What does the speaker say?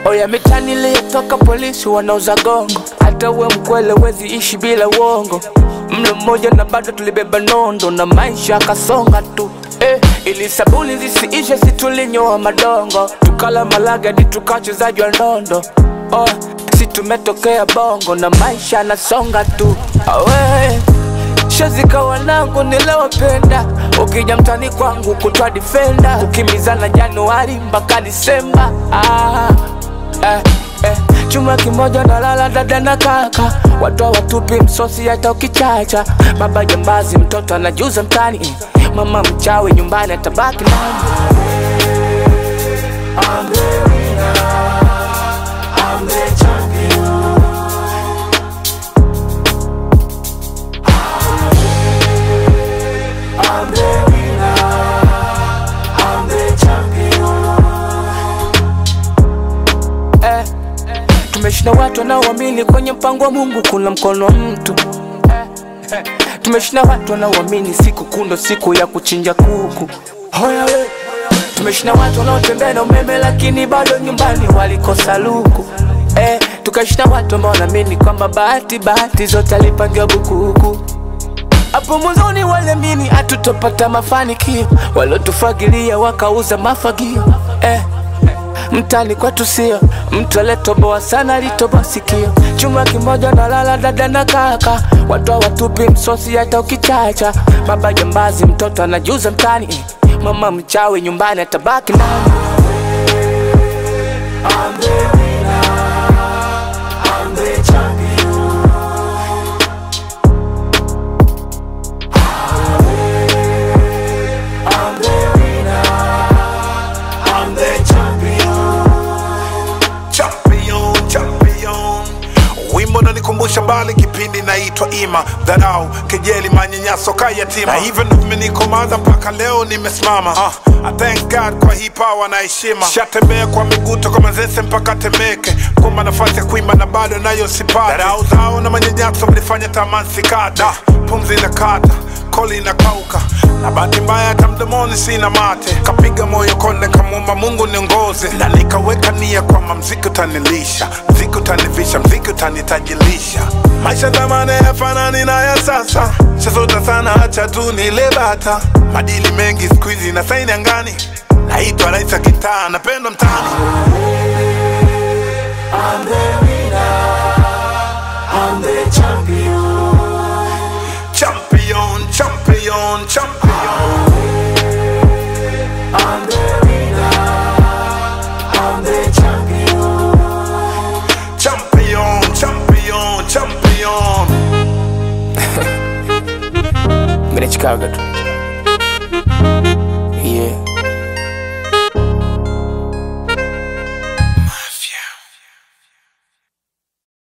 Oya mitani iliyotoka polisi wanauza gongo, hata uwe mkwele wezi ishi bila uongo. Mlo mmoja na bado tulibeba nondo na maisha akasonga tu eh, ili sabuni zisiishe si tulinyoa madongo, tukala malaga hadi tukachezaji wa ndondo oh, si tumetokea bongo na maisha anasonga tu awe shazika wanangu nilowapenda, ukija mtani kwangu kutwa difenda, kukimbizana Januari mpaka Disemba ah, eh, eh. Chuma kimoja na lala dada na kaka, watu watupi msosi hata ukichacha. Baba jambazi, mtoto anajuza mtani, mama mchawi nyumbani atabaki nani? eh, tumeshinda watu wanaoamini kwenye mpango wa Mungu kuna mkono wa mtu eh, eh, tumeshinda watu wanaoamini siku kundo siku ya kuchinja kuku Hoya we. tumeshinda watu wanaotembea na umeme lakini bado nyumbani walikosa luku eh, tukashinda watu ambao wanaamini kwamba bahati bahati zote alipangiwa bukuku hapo mwanzoni waliamini hatutopata mafanikio, waliotufagilia wakauza mafagio eh. Mtani kwetu sio mtu aliyetoboa sana, alitoboa sikio. Chuma kimoja na lala dada na kaka, watu hawatupi msosi hata ukichacha. Baba jambazi, mtoto anajuza mtani, mama mchawi nyumbani atabaki nani? champion champion wimbo nanikumbusha mbali kipindi naitwa ima dharau kejeli manyanyaso ka yatima na hivyo ndo vimenikomaza mpaka leo nimesimama uh, I thank God kwa hii power na heshima shatembea kwa miguu toka mazese mpaka temeke kumba nafasi ya kuimba na bado nayo sipati dharau zao na manyanyaso mlifanya tamani sikata pumzi na kata koli inakauka na bahati mbaya hata mdomoni sina mate kapiga moyo konde kamwomba mungu niongoze na nikaweka nia kwamba mziki utanilisha mziki utanivisha mziki utanitajilisha maisha zamani yafanani na ya sasa shazota sana hacha tu nile bata madili mengi siku hizi na saini angani naitwa raisa kitaa napendwa mtani champion champion champion champion champion champion Mimi ni Chicago tu.